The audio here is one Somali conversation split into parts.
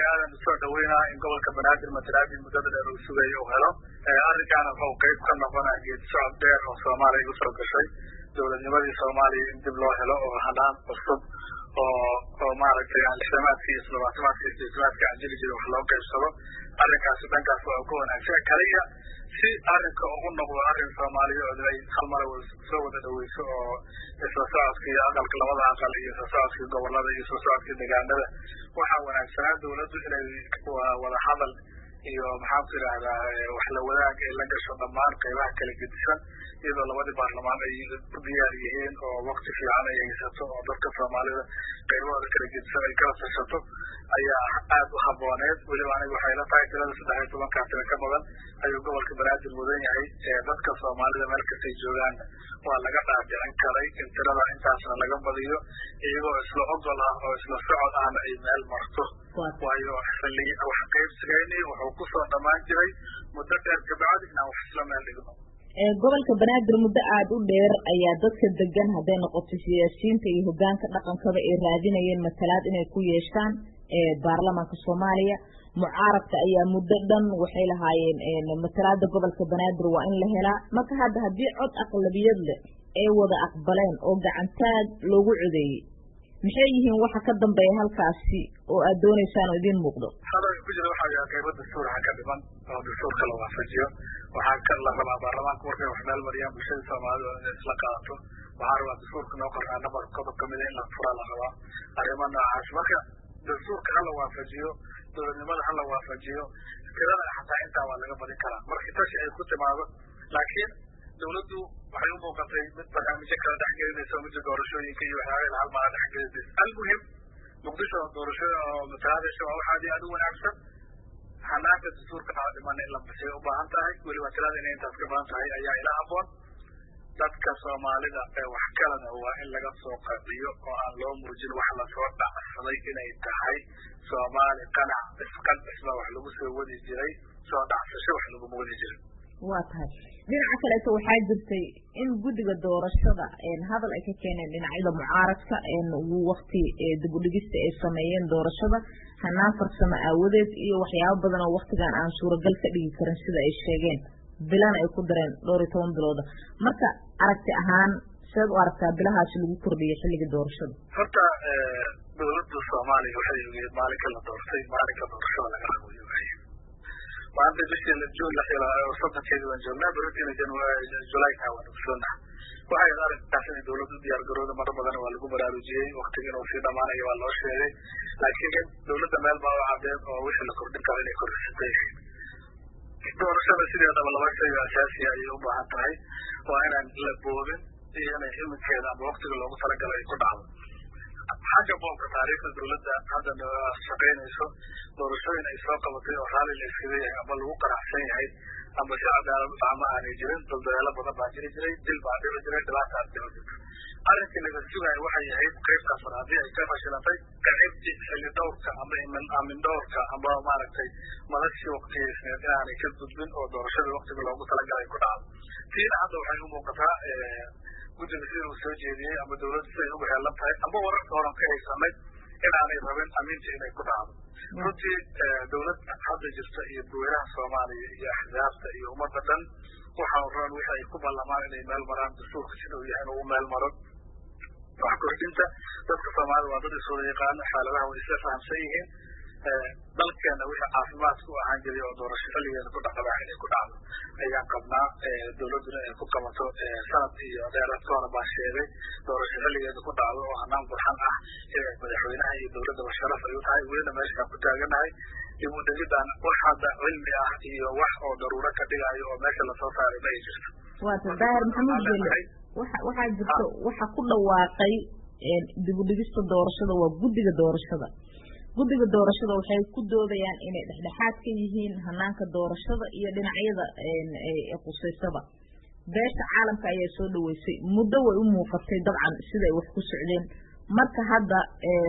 aadan usoo dhaweynaa in gobolka banaadir matalaadii muddada dheer uu sugayo uu helo arrinkaana wuxuu qayb ka noqonaa geed socod dheer oo soomaaliya usoo gashay dowladnimadii soomaaliya in dib loo helo oo hanaan cusub oo oo maaragtay lixdamaadkii iyo toddobaatamaadkii iyo sideetamaadkii aan jiri jiray wax loo qaybsado arrinkaasi dhankaas waa ku wanaagsan kaliya si arrinka ugu noqdo arrin soomaaliyeed ay hal mar soo wada dhaweyso oo isla socodka iyo aqalka labada aqal iyo isla socodkii gobolada iyo isla socodkii deegaanada waxaa wanaagsanaa dawladdu inay wada hadal iyo maxaanku idhaahdaa wax la wadaag ay la gasho dhammaan qaybaha kala gedisan iyadoo labadii baarlamaan ay u diyaar yihiin oo wakti fiican ay haysato oo dadka soomaalida qaybahooda kala gedisan ay kala tashato ayaa aada u habooneed weliba aniga waxay la tahay tirada saddex iyo tobankaa tira ka badan ayuu gobolka banaadir mudan yahay dadka soomaalida meel kastay joogaanna waa laga dhaadhicin karay in tirada intaasna laga badiyo iyagoo isla ogol ah oo isla socod ahna ay meel marto waayo xilli wax qaybsigayni wuxuu kusoo dhammaan jiray muddo dheer kabacdi inaan wax isla meel dhigno gobolka banaadir muddo aada u dheer ayaa dadka degan hadday noqoto siyaasiyiinta iyo hogaanka dhaqankaba ay raadinayeen matalaad inay ku yeeshaan baarlamaanka soomaaliya mucaaradka ayaa muddo dhan waxay lahaayeen matalaada gobolka banaadir waa in la helaa marka hadda haddii cod aqlabiyad leh ay wada aqbaleen oo gacantaag loogu codeeyey maxay yihiin waxa ka dambeeya halkaasi oo aad dooneysaan oo idiin muuqdo hadalka ku jira waxaa yahay qaybo dastuurha ka dhiman oo dastuurka la waafajiyo waxaa ka la rabaa baarlamaanka markay wax meel mariyaan bulshada soomaalida inay isla qaadato waxaa rabaa dastuurka noo qornaa nabar qodob kamida in la furaa la rabaa arrimo noocaas marka dastuurka hala waafajiyo dowladnimada hala waafajiyo tirada xataa intaa waa laga badin karaa markii tashi ay ku timaado laakiin dawladdu waxay u muuqatay mid barnaamijyo kala dhexgelinaysa midda doorashooyinka iyo waxyaabahela hal mala dhexgelinaysa almuhim muqdisho doorashada oo matalaadaysa waa wax aad iyo aad u wanaagsan hanaanka dastuurka aa dhiman in la basay u baahan tahay weliba tirada inay intaas ka badan tahay ayaa ila haboon dadka soomaalida ee wax kalena waa in laga soo qabiyo oo aan loo muujin wax lasoo dhacsaday inay tahay soomaali qanac isqancisba wax lagu soo wadi jiray soo dhacsasho wax laguma wadi jirin waa tahay dhinaca kaleeto waxaa jirtay in guddiga doorashada hadal ay ka keeneen dhinacyada mucaaradka wakti dibudhigista ay sameeyeen doorashada hanaan farsamo aawadeed iyo waxyaabo badan oo waktigan aan suuragal ka dhigi karin sida ay sheegeen bilana ay ku dareen dhowr iyo toban bilooda marka aragti ahaan seed u aragtaa bilahaasi lagu kordhiyay xilliga doorashada horta dawladda soomaaliya waxay ogeed maalinka la doortay maalinka doorashada laga rabo ogaay maanta bishii juun lix iyo soddonkeedii waan joognaa beritina julayka waan ogsoonaha waxay ahayd arrinkaas inay dawladdu diyaar garooda maro badan waa lagu baraarujiyey waktiga inuu sii dhamaanayo waa loo sheegay laakiin dawladda meel baa u cadeed oo wixii la kordhin karo inay kordhisatay doorashada sideedaba laba shay oo asaasiya ayay u baahan tahay waa inaan la boobin iyo inay iminkeeda ama waktiga loogu talagalay ay ku dhacdo xagga boobka taariikhda dawladda hadda shaqaynayso doorashooyin ay soo qabatay oo raalli la iskaga yahay ama lagu qanacsan yahay amba si cadaalad ama aanay jirin daldareelo badan baa jiri jiray dil baa dhici jiray dhibaata aad dhici jirta arrinkii laga sugaayo waxay ahayd qaybtaas hore haddii ay ka fashilantay qacibti xilli dhowrka ama amin dhowrka amba maaragtay madashii waktigeysneed inaanay ka gudbin oo doorashadii waktiga loogu talagalay ku dhacdo tiina hadda waxay u muuqataa guddiga sida uu soo jeediyey ama dawladdu siday ugu heelan tahay amba wararka horan ka haysanay inaanay rabin aminta inay ku dhacdo runtii dawlad hadda jirta iyo dadweynaha soomaaliya iyo axzaabta iyo ummadda dhan waxa roon wixi ay ku ballamaan inay meel maraan dastuurka sida uu yahay inuu meel maro wax kordhinta dadka soomaalida waa dad iswada yaqaano xaaladaha way isla fahamsan yihiin dalkeena wixii caafimaadka u ahaan jiray oo doorasho xilligeeda ku dhaqabaa inay ku dhacdo ayaan qabnaa dawladduna inay ku qabato sanad iyo dheeraad ka hore baa sheegay doorasho xilligeeda ku dhacdo oo hanaan burxan ah madaxweynaha iyo dawladdaba sharaf ay u tahay welina meeshaan ku taaganahay dib u dhigidaan wax hadda cilmi ah iyo wax oo daruuro ka dhigayo oo meesha lasoo saaray ma ay jirto waata daahir maxamuud gele waxa waxaa jirta waxa ku dhawaaqay dib u dhigista doorashada waa guddiga doorashada guddiga doorashada waxay ku doodayaan inay dhexdhexaad ka yihiin hanaanka doorashada iyo dhinacyada qusaysaba beesha caalamka ayaa soo dhaweysay muddo way u muuqatay dabcan siday wax ku socdeen marka hadda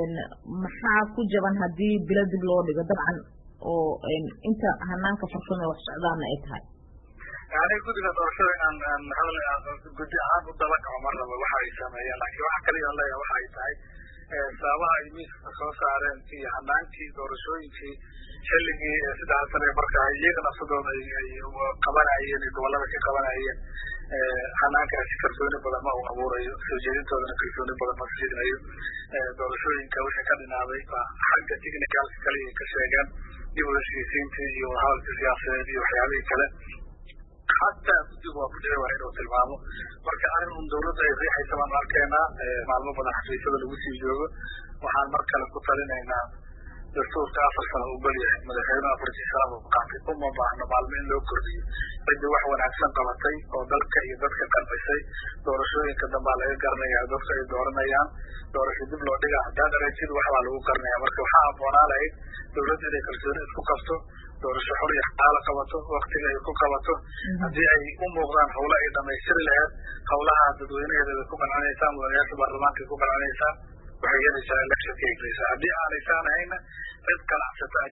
maxaa ku jaban haddii bilo dib loo dhigo dabcan oo inta hanaanka farsamo wax socdaana ay tahay yani guddiga doorashada inaan hadal guddi ahaan u daba kaco ma rabo waxa ay sameeyeen laakiin waxa kaliya leeyahay waxa ay tahay sababaha ay miiska soo saareen iyo hanaankii doorashooyinkii xilligii saddexa sane markaa iyaga nafsadooda ay qabanayeen iyo gobolada ka qabanayeen hanaankaasi kalsooni badan ma uu abuurayo soo jeedintoodana kalsooni badan ma siinayo doorashooyinka wixii ka dhinaaday xagga technicalka kaliya ka sheegeen dib u heshiisiintii iyo wadahadalka siyaasadeed iyo waxyaabihii kale xataa guddigu waa ku dhici waa inuu tilmaamo marka arrin un dawladda ay riixaysa baan arkeenaa maalmo badan xafiisyada lagu sii joogo waxaan mar kale ku talinaynaa dastuurka afar sano uu belyahay madaxweynuhu afartii sanaba u qaatay uma baahno maalmo in loo kordhiyo ciddii wax wanaagsan qabatay oo dalka iyo dadka qancisay doorashooyinka dambaa laga garanaya dadku ay dooranayaan doorasho dib loo dhiga haddaad aragtid waxbaa lagu garanaya marka waxaa habboonaa lahayd dawladda inay kalsooni isku qabto doorasho xor iyo xaalo qabato waktiga ay ku qabato haddii ay u muuqdaan hawle ay dhamaystiri laheed hawlaha dadweynaheeda bay ku qancinaysaa mudanayaasha baarlamaanka ay ku qancinaysaa waxay helaysaa election ka egleysaa haddii aanaysan ahayna cid ganacsata